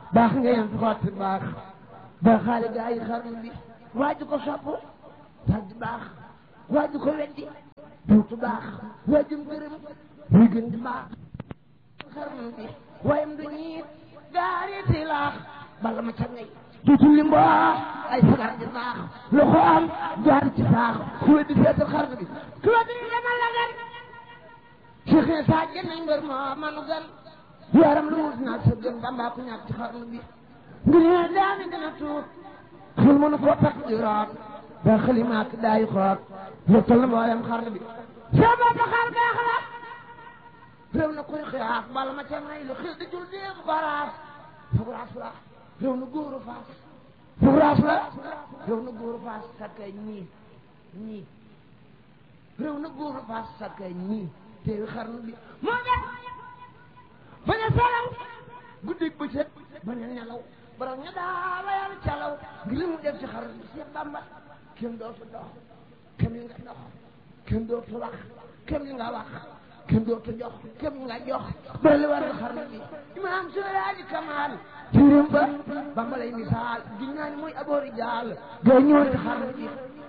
baax nga yem fi xotti baax ba xaale gaa yi xarnu bi waaju ko sopp tàgg baax waaju ko weddi duutu baax waajum gërëm muy gën di baax xarnu bi wayam du ñiit gaariti laax bala ma ca ngay duutu limbo ay sagar di baax loxo am jaar ci baax ku weddi seetal xarnu bi ku weddi demal la gan Cheikh Issa jënd mbër moo manu gan yaram lu wut naag sa gën bambaa ku ñàkk ci xarnu bi ngir ne daami gën a tuut xel mënu koo takk di root ba xalimaak daay xoot yëttal na mboolem xarnu bi sa bopp xar baax la réew na koy xiyaas bala ma ca ngay lu xil di jul déem baraas fugraas la réew na góoru faas fugraas la réew na góoru faas sakkay ñii ñii réew na góoru faas sakkay ñii teewi xarnu bi moo def bañ a salaw guddig bëccëg bañ a nelaw borom ña daa wayal calaw ngir li mu def ci xarnu bi Seex Bamba kenn dootu dox kenn li nga dox kenn dootu wax kenn li nga wax kenn dootu jox kenn li nga jox ba li war xarnu bi imaam Seydi Kamal tirim ba Bamba lay misaal di ñaan mooy aboori jaal gay ñëw ci xarnu bi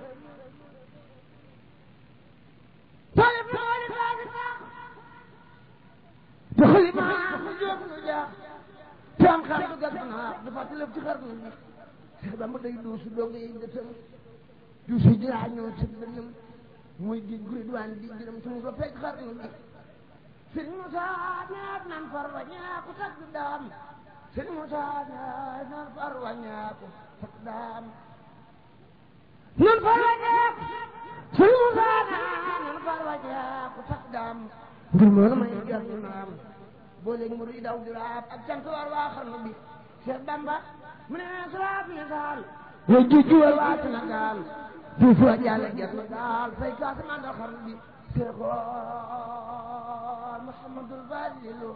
tolib nooli baagi baax te xali maa mu jóg nu jaax te am xar du gas naa dafa tilëf ci xarnu bi Seex Bamba day duusu doog yi dëtëm duusu jiraa ñëw ci bënam muy géej gu ridwaan di gërëm suñu ko fekk xarnu bi Sëriñ Musa ñaat nan far wa ñaaku tag daam Sëriñ Musa ñaat nan far wa ñaaku tag daam nan far wa ñaaku Sëriñ Musa ñaat nan far wa ñaaku tag daam ngir moo may jar ñu naam boo léegi mu ruy daw di raab ak cant war waa xarnu bi Cheikh Bamba mu ne saraab misaal yow jujjuwal waa Sénégal du fa jàlle ger na daal fay kaasa mandal xarnu bi Seexoon Muhammadul Fadilu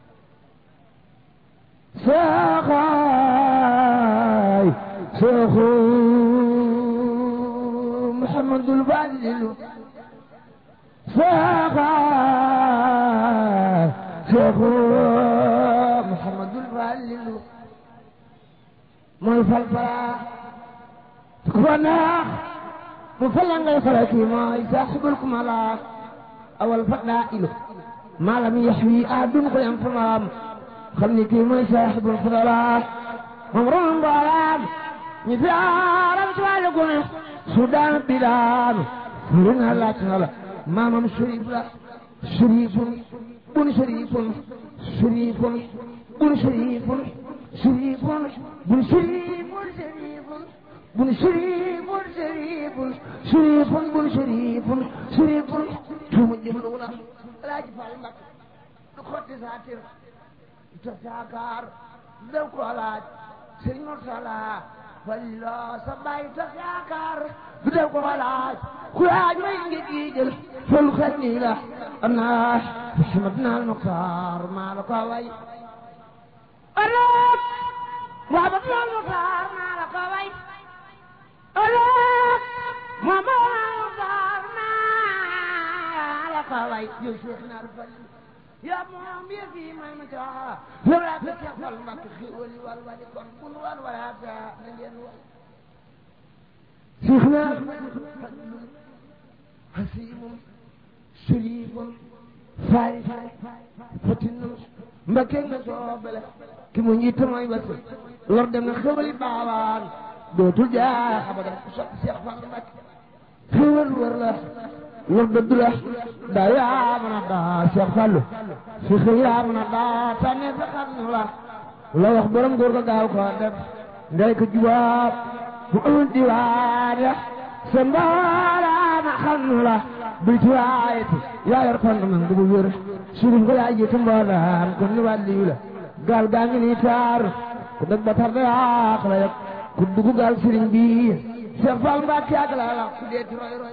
Seexaay Seexu Muhammadul Fadilu Seexaay Seexu Muhammadul Fadilu mooy fal fala ku fa neex mu fal la ngay fala kii mooy saaxibul kumala awal faddaa ilu maalam yaxwi aadun ko yam fa maam xam ni kii mooy saaxibul fadala moom ron mboolaam ñi fi aaram ci wàllu gune su daan bi daanu furi na laaj na la maamam sharif la sharifun bun sharifun sharifun bun sharifun sharifun bun sharifun sharifun bun sharifun sharifun sharifun bun sharifun sharifun tuuma jëmlu la alaaji Fall Mbàkke du xotti saatir te saakaar daw ko laaj sëriñ Murtala Falilo sa bàyyi te saakaar du daw ko laaj ku laaj may ngi jiijël fol xel nii la am naa Muhammad naal Muxtaar maa la ko way ëllëg Muhammad naal Muxtaar maa la ko way ëllëg Muhammad naal Muxtaar maa la ko way yow Cheikh naar Falil yaa moom yëf yi may ma caa yow laa ko Cheikh Fall Mbàkke xéwali wal wali kon bun wal wala ta na ngeen way Cheikh naar Falil hasimun sharifun faris fatinun Mbàkke nga soobale ki mu njiit mooy wasi lor dem na xéwali baawaan dootul jaax abadan ku sopp Cheikh Fall Mbàkke xéwal wër la lor dëdd la daa yaa mën a daa Cheikh Fallou si xëy yaa mën a daa tànne sa xarnu la la wax borom góor ko gaaw ko def ndey ko jubaab bu amul diwaan ya sa mbaaraama xarnu la bil ci waayeti yaa yor kon man bu wér surif ko yaa jiitu mboolaam kon ni wàlliyu la gaal gaa ngi nii taar ku dëgg ba tar da yaax la yëpp ku dugg gaal sëriñ bi Cheikh Fall Mbacke ak la la ku dee ci roy roy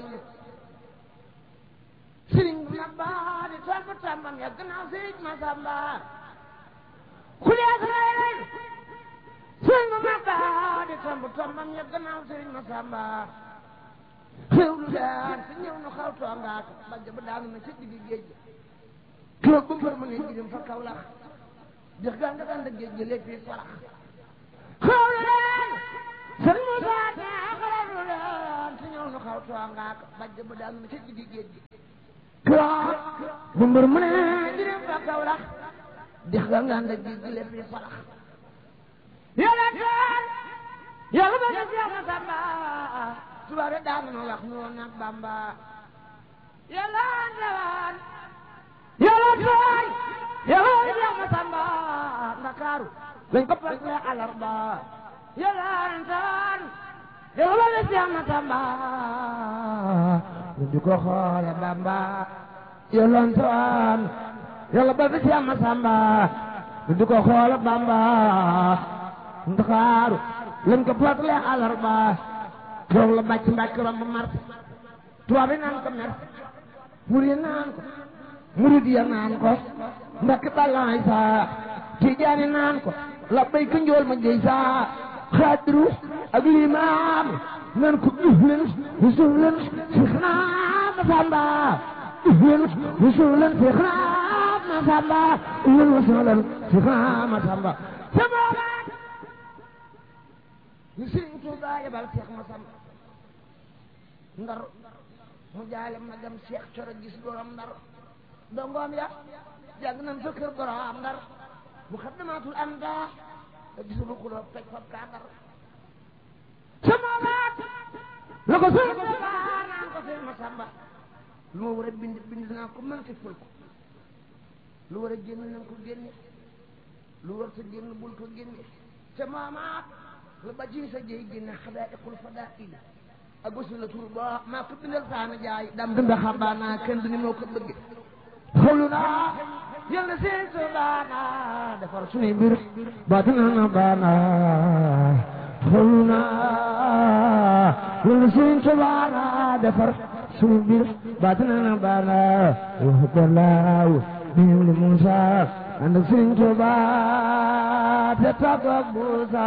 sëriñ bu mag baa di toog ba tàmbam ya gannaaw sëriñ Masamba ku dee ci roy roy sëriñ bu mag baa di toog ba tàmbam ya gannaaw sëriñ Masamba xew lu daan te ñëw nu xaw toongaat bajj ba daanu na ca digg géej ga keroog ba mbër ma ne jirim fa kaw lax dex gaa nga daan da géej gi lépp farax xawlu leen sëñ Moussa ne xawlu leen si ñëw nu xaw too ngaak bajj ba daal nu ci diggi géej gi kiraat bu mbër mu ne di dem fa Kawlax dex gaa nga da géej gi lépp farax yàlla teen yàlla ba def yàlla samba tubaab yi daan na wax nu woon nag Bamba yàlla ndewaan yàlla tooy yàlla def yàlla samba Ndakaaru lañ ko fas ne alarba yàlla ndewaan yàlla def yàlla samba ñu di ko xoole Bamba yàlla ndewaan yàlla ba def yàlla samba ñu di ko xoole Bamba Ndakaaru lañ ko fàttali àllarba toog la bàcc mbàcc romb mar tubaab yi naan ko mer murid naan ko murid ya naan ko mbàkk balaay saa tijaani naan ko la bay ko njool ma jëy saa xaadiru ak limaam naan ko uf leen usul leen six naa ma samba uf leen usul leen six naa ma samba uf leen usul leen six naa ma samba ñu sëriñ Tuuba yebal Seex Masamba ndar mu jaale ma dem Seex Coro gis borom ndar dongoom ya jàng nañ fa kër borom ndar mu xaddamaatul am daa te gisul ku loo fekk fab kaa ndar sama baat la ko sëriñ Tuuba naan ko Seex Masamba lu ma war a bind bind naa ko mën ci ful ko lu war a génn nañ ko génne lu war sa génn bul ko génne ca maamaat la ba ci sa jëy génne xadaaiqul fadail ak wasu la tur ba maa ko bindal saana jaay dam dunda xabaana kenn du ni moo ko bëgg xawlu naa yal na seen so baana defar suñuy mbir baatina na baana xawlu naa yal na seen so baana defar suñuy mbir baatina na baana waxu ko laaw ñëw li Muusa ànd ak Sëriñ Tuubaa te tàggoog Muusa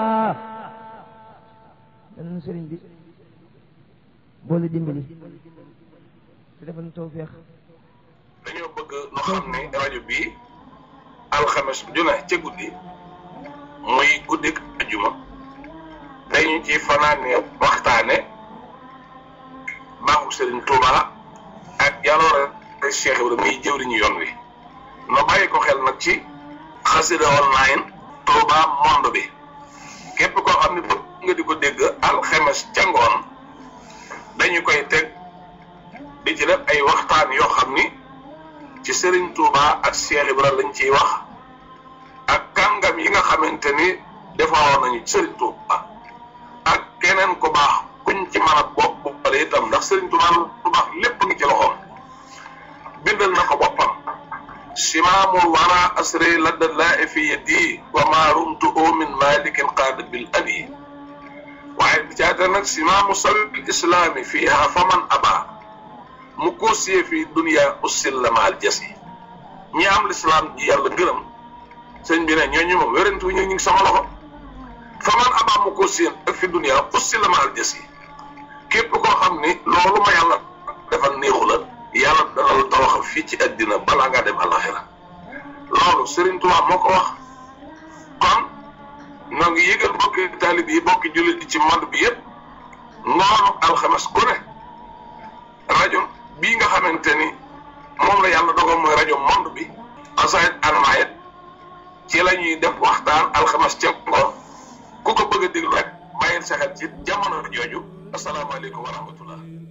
dan sëriñ bi boole dimbali te defal tawfeex dañoo bëgg nu xam ne rajo bii alxames ju ne ca guddi muy guddik ajuma dañu ci fanaane waxtaane baaxu sëriñ Tuuba ak jaloore Cheikh Ibrahima muy jëwriñu yoon wi no bàyyi ko xel nag ci xasida online Tuuba monde bi képp koo xam ne bëgg nga di ko dégg alxames ca ngoon dañu koy teg di ci def ay waxtaan yoo xam ni ci Serigne Touba ak Cheikh Ibra lañ ciy wax ak kàngam yi nga xamante ni defaroon nañu Serigne Touba ak keneen ku baax kuñ ci mën a bopp boppale itam ndax Serigne Touba lu baax lépp ngi ci loxoom bindal na ko boppam simaamul wara asri ladda laa fi yadi wa ma rumtu min malikin qaada bil abi waaye bi caata nag simaamu sabil islaami fiiha faman aba mu koosiyee fii dunia usillamaal jasi ñi am lislaam ji yàlla gërëm sëñ bi ne ñooñu moom wérante wu ñu ngi sama loxo faman aba mu koosiyee ak fi dunia usillamaal jasi képp koo xam ni loolu ma yàlla defal néexu la yàlla dana la tawaxal fii ci àddina balaa ngaa dem alaxira loolu Serigne Touba moo ko wax kon noo ngi yëgal bokki taalib yi bokki jullit yi ci monde bi yëpp ngoonu alxames ku ne rajo bii nga xamante ni moom la yàlla dogal mooy rajo monde bi asayit almayet ci la ñuy def waxtaan alxames ca ngoon ku ko bëgg a déglu rek bàyyil sa xel ci jamono jooju asalaamaaleykum wa rahmatullah